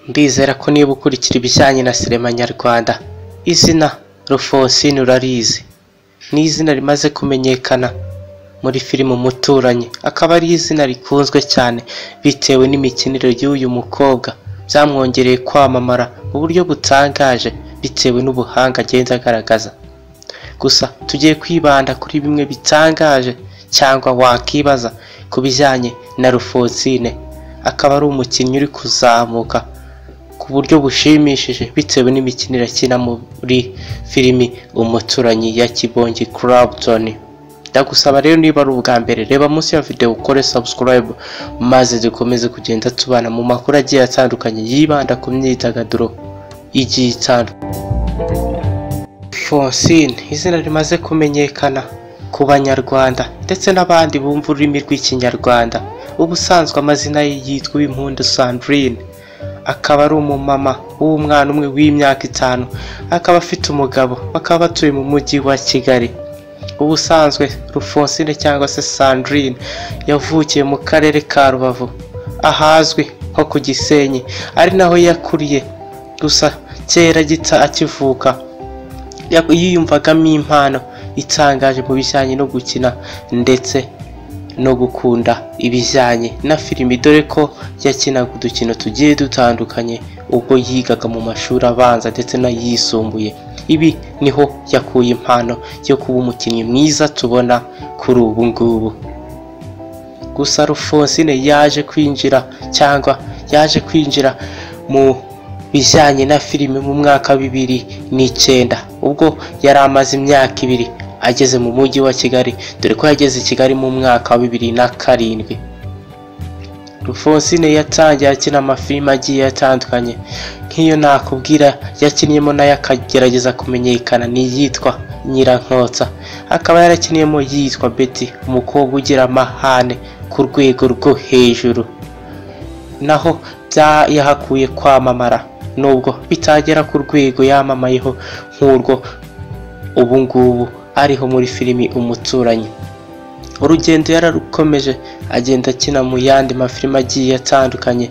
Ndizera ko niba ukurikira ibijyanye na sinema nyarwanda izina Alphonsine urarizi ni izina rimaze kumenyekana muri filime Umuturanyi akaba ari izina rikunzwe cyane bitewe n'imikinire y'uyu mukobwa byamwongereye kwamamara mu buryo butangaje bitewe n'ubuhanga agenda agaragaza gusa tugiye kwibanda kuri bimwe bitangaje cyangwa wakwibaza ku bijyanye na Alphonsine akaba ari umukinnyi uri kuzamuka ku buryo bushimishije bitewe n'imikinire akina muri filimi umuturanyi ya kibongi Clapton ndagusaba rero niba ari ubwa mbere reba munsi ya video ukore subscribe maze dukomeze kugenda tubana mu makuru agiye atandukanye yibanda ku myidagaduro igiye itandukanye Alphonsine izina rimaze kumenyekana ku banyarwanda ndetse n'abandi bumva ururimi rw'ikinyarwanda ubusanzwe amazina ye yitwa Impundu Sandrine akaba ari umumama w'umwana umwe w'imyaka itanu akaba afite umugabo bakaba batuye mu mujyi wa Kigali ubusanzwe Alphonsine cyangwa se Sandrine yavukiye mu karere ka Rubavu ahazwi nko ku Gisenyi ari naho yakuriye gusa kera gita akivuka yaku- yiyumvagamo impano itangaje mu bijyanye no gukina ndetse no gukunda ibijyanye na filimi dore ko yakinaga udukino tugiye dutandukanye ubwo yigaga mu mashuri abanza ndetse n'ayisumbuye ibi niho yakuye impano yo kuba umukinnyi mwiza tubona kuri ubu ngubu gusa Alphonsine yaje kwinjira cyangwa yaje kwinjira mu bijyanye na filime mu mwaka wa bibiri n'icyenda ubwo yari amaze imyaka ibiri ageze mu mujyi wa Kigali dore ko yageze i Kigali mu mwaka wa bibiri na karindwi Alphonsine yatangiye akina amafilime agiye atandukanye nk'iyo nakubwira yakinnyemo nayo akagerageza kumenyekana ni iyitwa Nyirankotsa akaba yarakiniyemo yitwa Betty umukobwa ugira amahane ku rwego rwo hejuru naho bya- yahakuye kwamamara nubwo bitagera ku rwego yamamayeho nk'urwo ubu ngubu ariho muri filimi Umuturanyi urugendo yararukomeje agenda akina mu yandi mafilime agiye atandukanye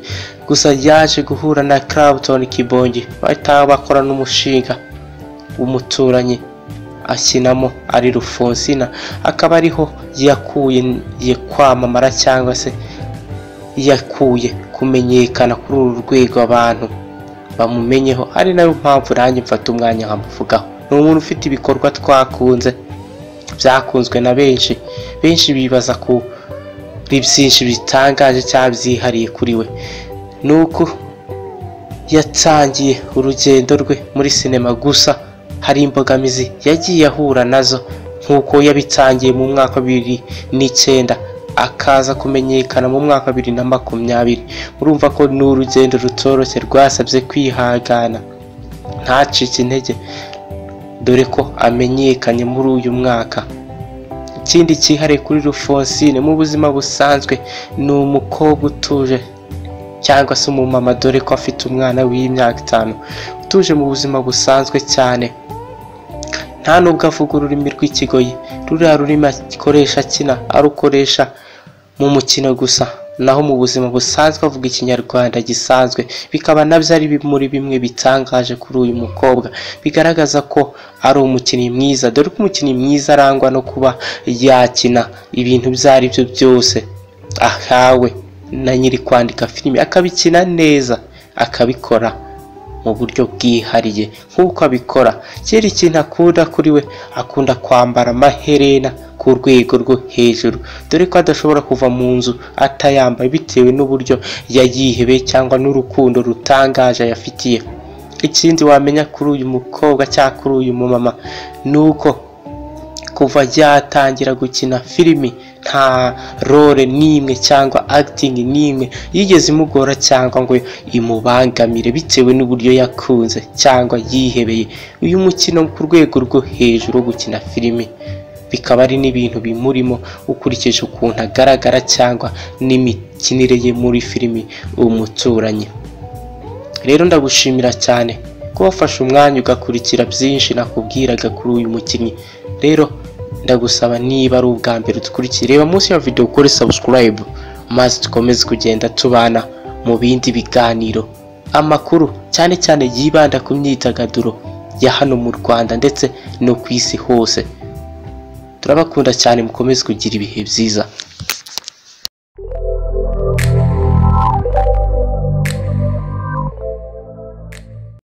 gusa yaje guhura na Clapton Kibongi bahita bakora n'umushinga umuturanyi akinamo ari Alphonsine akaba ariho yakuye kwamamara cyangwa se yakuye kumenyekana kuri uru rwego abantu bamumenyeho ari nayo mpamvu nanjye mfata umwanya nkamuvugaho ni umuntu ufite ibikorwa twakunze byakunzwe na benshi benshi bibaza kuri byinshi bitangaje cyangwa byihariye kuri we ni uko yatangiye urugendo rwe muri sinema gusa hari imbogamizi yagiye ahura nazo nk'uko yabitangiye mu mwaka wa bibiri n'icyenda akaza kumenyekana mu mwaka wa bibiri na makumyabiri murumva ko ni urugendo rutoroshye rwasabye kwihangana ntacike intege dore ko amenyekanye muri uyu mwaka ikindi cyihariye kuri Alphonsine mu buzima busanzwe ni umukobwa utuje cyangwa se umumama dore ko afite umwana w'imyaka itanu utuje mu buzima busanzwe cyane nta nubwo avuga ururimi rw'ikigoyi ruriya rurimi akoresha akina arukoresha mu mukino gusa naho mu buzima busanzwe avuga ikinyarwanda gisanzwe bikaba nabyo ari bi- muri bimwe bitangaje kuri uyu mukobwa bigaragaza ko ari umukinnyi mwiza dore ko umukinnyi mwiza arangwa no kuba yakina ibintu ibyo ari byo byose ahawe na nyiri kwandika filime akabikina neza akabikora mu buryo bwihariye nk'uko abikora kera ikintu akunda kuri we akunda kwambara amaherena ku rwego rwo hejuru dore ko adashobora kuva mu nzu atayambaye bitewe n'uburyo yayihebeye cyangwa n'urukundo rutangaje yafitiye ikindi wamenya kuri uyu mukobwa cyangwa kuri uyu mumama ni uko kuva yatangira gukina filimi nta role n'imwe cyangwa acting n'imwe yigeze imugora cyangwa ngo imubangamire bitewe n'uburyo yakunze cyangwa yihebeye uyu mukino ku rwego rwo hejuru wo gukina filimi bikaba ari n'ibintu bimurimo ukurikije ukuntu agaragara cyangwa n'imikinire ye muri filimi umuturanyi rero ndagushimira cyane ko wafashe umwanya ugakurikira byinshi nakubwiraga kuri uyu mukinnyi rero ndagusaba niba ari ubwa mbere udukurikira reba munsi ya video ukore subscribe maze dukomeze kugenda tubana mu bindi biganiro amakuru cyane cyane yibanda ku myidagaduro ya hano mu rwanda ndetse no ku isi hose turabakunda cyane mukomeze kugira ibihe byiza